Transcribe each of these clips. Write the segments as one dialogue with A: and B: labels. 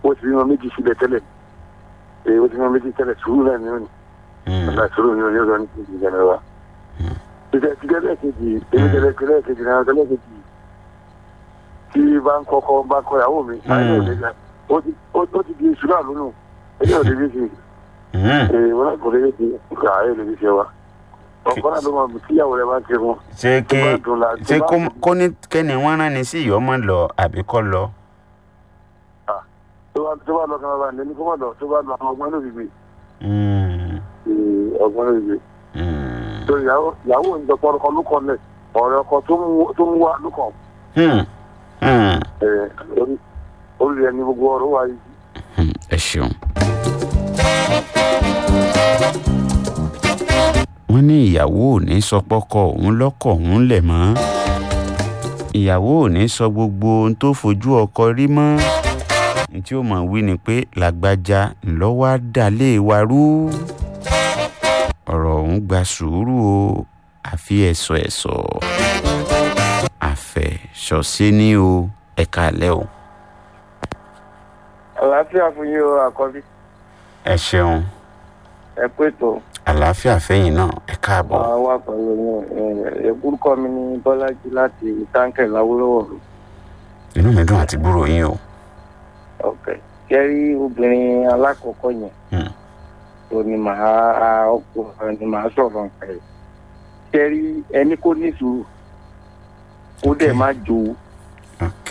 A: ó ti bímọ méjì sílẹ̀ tẹ́lẹ̀ ee ó ti bímọ méjì tẹ́lẹ̀ sùúrù náà ni ó ní
B: Hmm.
A: ọ̀la sùúrù ni ó ní ọ̀rọ̀ ní kejì ìjànà wa. títẹ̀ títẹ̀ lẹ́ẹ̀kejì èmi tẹ̀lé tẹ̀lé kejì náà tẹ̀lé kejì tí bá ń kọ́kọ́ bá kọ́ ìyàwó mi ayé òde gan ó ti ó ó ti di iṣu náà lónù ẹni òde bí sí
B: Hmm.
A: ee wọn náà kò lè ti kà ayé òde bí sí wa. ọkọ náà ló máa mú tíyàwó rẹ bá ń ṣe fún
B: ṣé
A: tó
B: kí
A: bá dùn la
B: ṣé
A: tó bá
B: kó
A: dùn-
B: kó ní kẹ́ni wọ́n rán ni sí ìyọ́mọ́ lọ àbí kọ́ lọ.
A: tó bá tó bá lọ kan bá ní ní kó má lọ tó bá lọ àwọn ọgbọ́n ló fi gbé
B: Hmm.
A: ee, ọgbọ́n ló fi gbé.
B: Hmm.
A: tó ìyàwó ìyàwó ìjọpọ̀ ọkọ lókọ̀ lẹ̀ ọ̀rẹ́ ọkọ tó mú tó mú wá lókọ̀
B: Hmm. Hmm.
A: ẹ̀ orí orí ẹni gbogbo ọ̀rọ̀ wà yìí.
B: Hmm. ẹ ṣeun. wọ́n ní ìyàwó ò ní sọ pọ́kọ òun lọ́kọ̀ òun lẹ̀ mọ́ ìyàwó ò ní sọ gbogbo ohun tó fojú ọkọ rí mọ́ ní tí ó mọ̀ wí ni pé làgbájá ńlọ́wọ́ á dà lé wa rú ọ̀rọ̀ ọ̀hún gba sùúrù o àfi ẹ̀sọ̀ ẹ̀sọ̀ àfẹ̀sọ̀sẹ́ ní o ẹ̀ka àlẹ́ o.
C: àlàáfíà fún yín o àkọ́bí
B: ẹ ṣeun
C: ẹ pé tó
B: àlàáfíà fẹ́yìn náà ẹ káàbọ̀.
C: máa wà pẹ̀lú yín ẹ̀kúrúkọ mi ní bọ́lájí láti táǹkẹ̀ láwùrọ̀wọ̀
B: inú mi dùn àti gbúrò yín o.
C: ọ̀kẹ́ kẹ́rí obìnrin alákọ̀ọ́kọ́ yẹn
B: Hmm.
C: tó ní màá ọkùnrin ni màá sọ̀rọ̀ nǹkan ẹ̀ kẹ́rí ẹni kó ní sùúrù ó dẹ̀
B: Okay.
C: má jowó
B: ok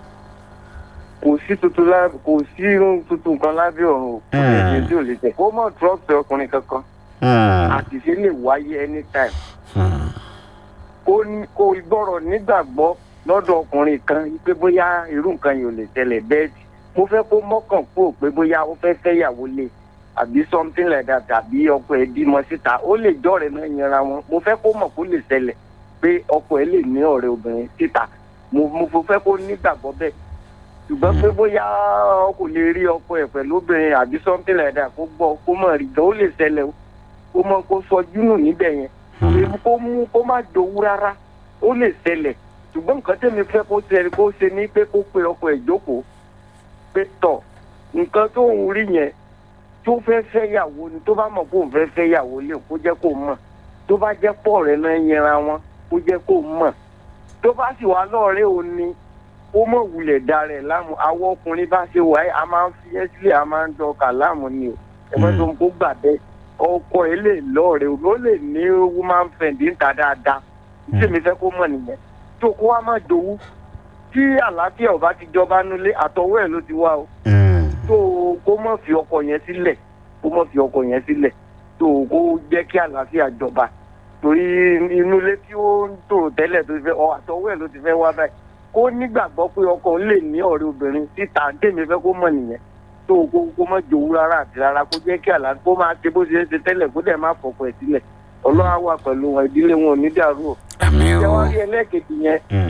C: kò sí tuntun lá kò sí irun tuntun kan lábẹ́ ọ̀run o kò
B: Hmm.
C: tẹ̀sí tí ò lè tẹ̀ kó mọ̀ trọ́ọ̀sì ọkùnrin kankan
B: Hmm.
C: àṣìṣe lè wáyé anytime
B: Hmm.
C: kó ní- kó gbọ́rọ̀ nígbàgbọ́ lọ́dọ̀ ọkùnrin kan pé bóyá irú nǹkan yìí ò lè tẹ̀lẹ̀ bẹ́ẹ̀ tí mo fẹ́ kó mọ́kàn kúrò pé bóyá ó fẹ́ fẹ́yàwó lé àbí something like that tàbí ọkọ ẹ̀ bímọ síta ó lè jọ́rẹ̀ náà yanra wọn mo fẹ́ kó mọ̀ kó lè ṣẹlẹ̀ pé ọkọ ẹ̀ lè ní ọ̀rẹ́ obìnrin síta mo mo fẹ́ kó nígbàgbọ́ bẹ́ẹ̀ ṣùgbọ́n pé bóyá ọ kò lè rí ọkọ ẹ̀ pẹ̀lú obìnrin àbí something like that kó gbọ́ kó mọ̀ rí gan ó lè ṣẹlẹ̀ o kó mọ̀ kó sọjú nù níbẹ̀ yẹn ewu kó mú kó má jowú rárá ó lè ṣẹlẹ̀ ṣùgbọ́n nǹkan tẹ́mi fẹ́ kó ṣe kó ṣe ní pé kó pe ọkọ ẹ̀ jókòó pé tọ̀ nǹkan tó ń rí yẹn tó fẹ́ fẹ́ yàwó ni tó bá mọ̀ kó ń fẹ́ fẹ́ yàwó lè kó jẹ́ kó mọ̀ tó bá jẹ́ pọ̀ rẹ̀ náà yẹra wọn kó jẹ́ kó mọ̀ tó bá sì wá lọ́ọ̀rẹ́ òní ó mọ̀ wulẹ̀ da rẹ̀ láàmú àwọn ọkùnrin bá ṣe wáyé a máa ń fi ẹ́ sílẹ̀ a máa ń dọkà láàmú ni o ẹ̀fọ́ tó ń kó gbà bẹ́ẹ̀ ọkọ ẹ̀ lè lọ́ọ̀rẹ́ o ó lè ní woman friend ń ta dáadáa tí mi fẹ́ kó mọ̀ nìyẹn tó kó wá má jowú tí àlàáfíà ọba ti jọba nulẹ̀ àtọwọ́ ẹ̀ ló ti wá o
B: Hmm.
C: tó kó mọ̀ fi ọkọ yẹn sílẹ̀ kó mọ̀ fi ọkọ yẹn sílẹ̀ tó kó jẹ́ kí àlàáfíà jọba torí inú ilé tí ó ń tòrò tẹ́lẹ̀ tó ti fẹ́ ọ àtọwọ́ ẹ̀ ló ti fẹ́ wá báyìí kó nígbàgbọ́ pé ọkọ òun lè ní ọ̀rẹ́ obìnrin síta tèmi fẹ́ kó mọ̀ nìyẹn tó kó kó mọ̀ jòwú rárá àti rárá kó jẹ́ kí àlàáfíà kó máa ṣe bó ṣe ń ṣe tẹ́lẹ̀ kó dẹ̀ má fọkọ ẹ̀ sílẹ̀ ọlọ́wà wà pẹ̀lú wọn ìdílé wọn ò ní dàrú o
B: àmì o.
C: ṣé wọ́n rí ẹlẹ́ẹ̀kejì yẹn
B: Hmm.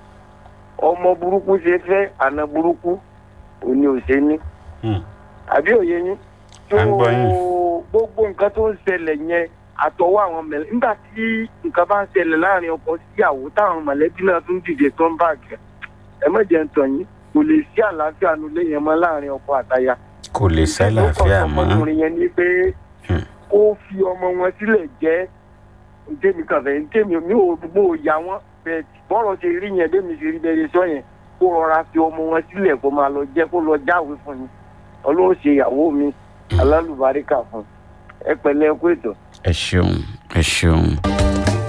C: ọmọ burúkú ṣe fẹ́ àna burúkú òní ò ṣe ní
B: Hmm.
C: àbí òye yín tó
B: À ń gbọ́ yín.
C: gbogbo nǹkan tó ń ṣẹlẹ̀ yẹn àtọwọ́ àwọn mẹ̀lẹ́ nígbà tí nǹkan bá ń ṣẹlẹ̀ láàrin ọkọ síyàwó táwọn mọ̀lẹ́bí náà tún dìde tó ń bàjẹ́ ẹ má jẹ́ ń tàn yín kò lè sí àlàáfíà nulẹ̀ yẹn mọ́ láàrin ọkọ àtaya
B: kò lè sálàáfíà mọ́.
C: ọkùnrin yẹn ni pé
B: Hmm.
C: kó fi ọmọ wọn sílẹ̀ jẹ́ ntẹ́mi kan fẹ́ ntẹ́mi mi ò gbó ya wọn bẹ́ẹ̀ bọ́rọ̀ ṣe rí yẹn bẹ́ẹ̀ mi ṣe rí bẹ́ẹ̀ sọ yẹn kó rọra fi ọmọ wọn sílẹ̀ kó máa lọ jẹ́ kó lọ jáwé fún mi ọlọ́run ṣe ìyàwó mi alálùbáríkà fún ẹ pẹ̀lẹ́ ẹ kú ètò.
B: ẹ ṣeun ẹ ṣeun.